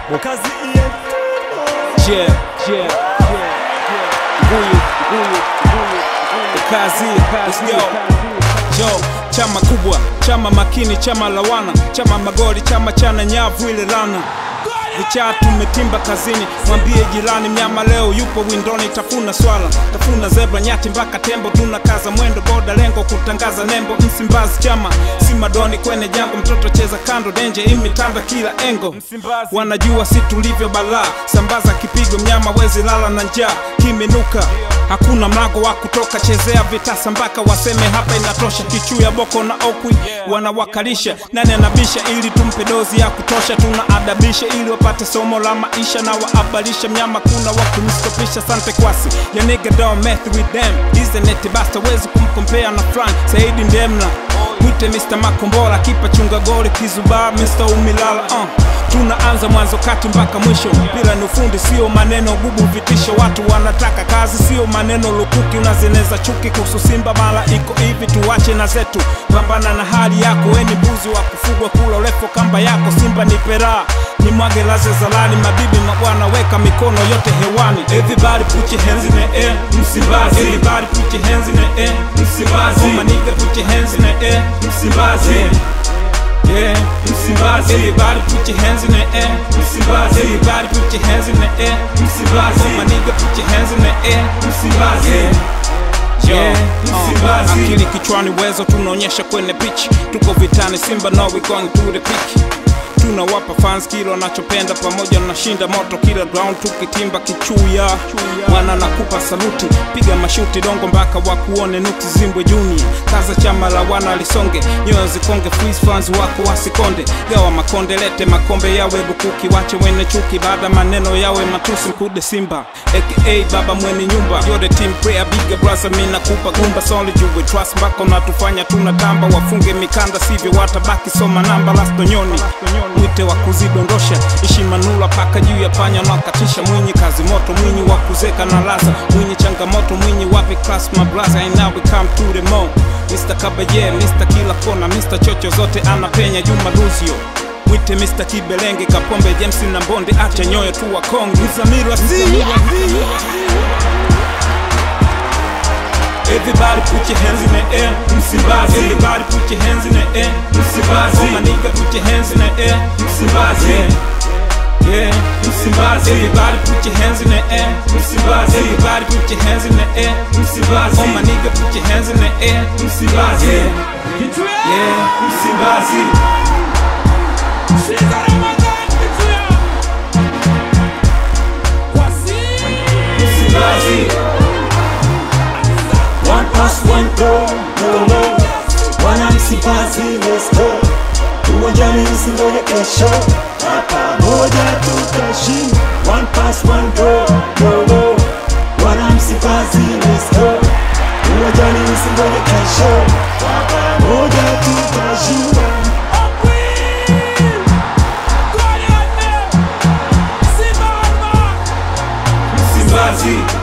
Kazi iye Yeah, yeah, yeah, yeah. Huyu, huyu, huyu, huyu. Kazi, let's go. Yo, chama kubwa, chama makini, chama lawana, chama magori, chama chana nyavu ile rana vichaa tumetimba kazini, mwambie jirani mnyama leo yupo windoni, tafuna swala, tafuna zebra, nyati mpaka tembo, tuna kaza mwendo, boda lengo kutangaza nembo, Msimbazi chama si madoni kwenye jango, mtoto cheza kando, denje imitanda kila engo, Msimbazi. wanajua si tulivyo balaa, sambaza kipigo, mnyama wezi lala na njaa, kimenuka hakuna mlango wa kutoka, chezea vitasa mpaka waseme hapa inatosha. Kichuya boko na okwi wanawakalisha, nani anabisha ili tumpe dozi ya kutosha, tunaadabisha ili wapate somo la maisha na waabalisha mnyama, kuna wa kumstopisha. Sante kwasi ya nigga don't mess with them, isn't it? Basta wezi kumkompea na Frank Saidi Ndemla mwite Mr. Makombora, kipa chunga goli kizubaa, Mr. Umilala uh. Tunaanza mwanzo kati mpaka mwisho, mpira ni ufundi, sio maneno gubu vitisho. Watu wanataka kazi, sio maneno lukuki, unazeneza chuki kuhusu Simba mara iko hivi, tuwache na zetu, pambana na hali yako, weni mbuzi wa kufugwa, kula urefu kamba yako. Simba ni pera ni mwage laze zalani, mabibi mabwana, weka mikono yote hewani. Everybody put your hands in the air, Msimbazi. Everybody put your hands in the air, Msimbazi. Oh my nigga, put your hands in the air, Msimbazi. Yeah, Msimbazi. Everybody put your hands in the air. Msimbazi. Everybody put your hands in the air. Msimbazi. My nigga put your hands in the air. Msimbazi. Yeah, Msimbazi. Uh, akili kichwani, wezo tunaonyesha kwenye pitch. Tuko vitani, Simba no we going to the pitch tunawapa fans kile wanachopenda, pamoja na shinda moto kila ground, tukitimba kichuya wana nakupa saluti, piga mashuti dongo mpaka wakuone nuksi zimbwe juni kaza chama la wana lisonge, nyoyo zikonge, freeze fans wako wasikonde, gawa makonde, lete makombe yawe bukuki, wache wene chuki, baada maneno yawe matusi, mkude Simba aka baba mwenye nyumba, you're the team player, bigger brother, mimi nakupa gumba, solid you we trust, mpaka unatufanya tunatamba, wafunge mikanda, sivyo watabaki soma namba, last nyoni mwite wa kuzidondosha heshima nula paka juu ya panya nakatisha mwinyi kazi moto mwinyi wa kuzeka na laza mwinyi changamoto mwinyi wapi class my brother and now we come to the mo Mr. Kabaye Mr. kila kona Mr. chocho zote anapenya Juma Duzio mwite Mr. Kibelenge Kapombe James na Mbonde acha nyoyo tu wa Kongo Mzamiru asili Everybody put your hands in the air, Msimbazi. Everybody put your hands in the air, Msimbazi. Oh my nigga, put your hands in the air, Msimbazi. Yeah, yeah, Msimbazi. Everybody put your hands in the air, Msimbazi. Everybody put your hands in the air, Msimbazi. Oh my nigga, put your hands in the air, Msimbazi. Yeah, Msimbazi. Msimbazi. One pass, one goal, no more. Wana Msimbazi, let's go. Uwanjani msingoje kesho, na pamoja tutashinda. One pass, one goal, no more. Wana Msimbazi, let's go. Uwanjani msingoje kesho, na pamoja tutashinda. Msimbazi.